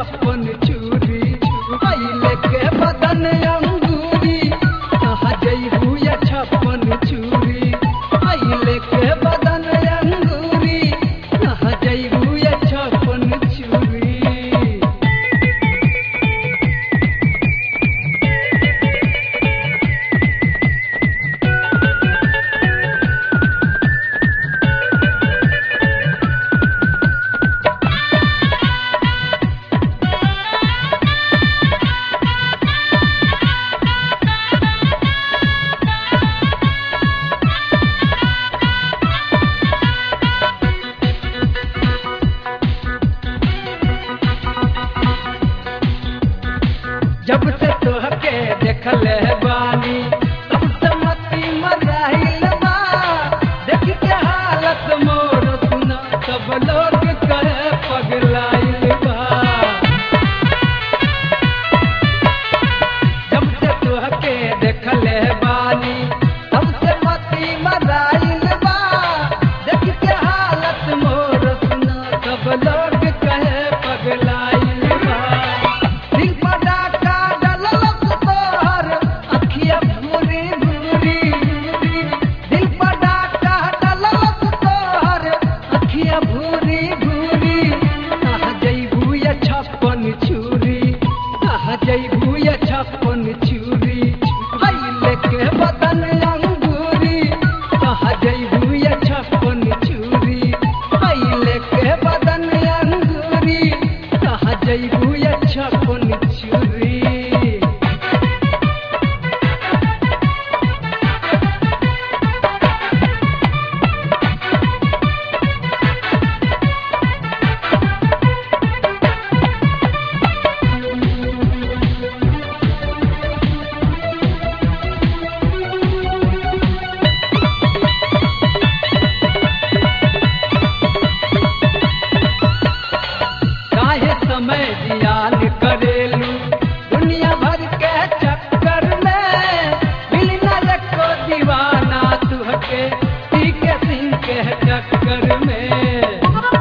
छप्पन चूरी अइले के बदन अंगूरी कहाँ जइबू या छप्पन चूरी अइले के बदन अंगूरी कहाँ जइबू या छप्पन चूरी जब से तोहके देखल बानी तब से मती मराइल बा देख के हालत मोर सुना सब लोग कहे पगलाइल बा जब से तोहके देखल बानी तब से मती मराइल बा देख के हालत मोर सुना सब लोग कहे पगलाइल बा दिल पर डाका डललक तोहर अखिया भूरी भूरी दिल पर डाका डललक तोहर अखिया भूरी भूरी कहाँ जइबू या छप्पन छुरी कहाँ जइबू या छप्पन छुरी अइले के बदन अंगूरी कहाँ जइबू या छप्पन छुरी अइले के बदन अंगूरी कहाँ जइबू या छप्पन छुरी काहे समय जियान करेलू दुनिया भर के चक्कर में मिल न एको दीवाना तुहके ठीक सिंह के चक्कर में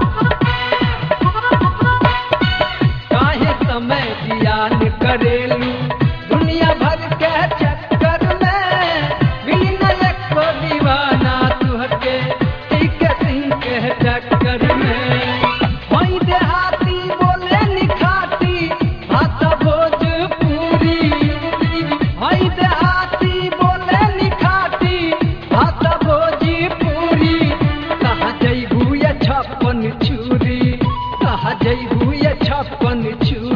काहे समय जियान करेलू दुनिया भर के चक्कर में मिल न एको दीवाना तुहके ठीक सिंह के चक्कर में वहीं देहाती बोले निखाती भाषा भोजपुरी वहीं देहाती बोले निखाती भाषा भोजपुरी कहाँ जइबू या छप्पन छुरी कहाँ जइबू या छप्पन छुरी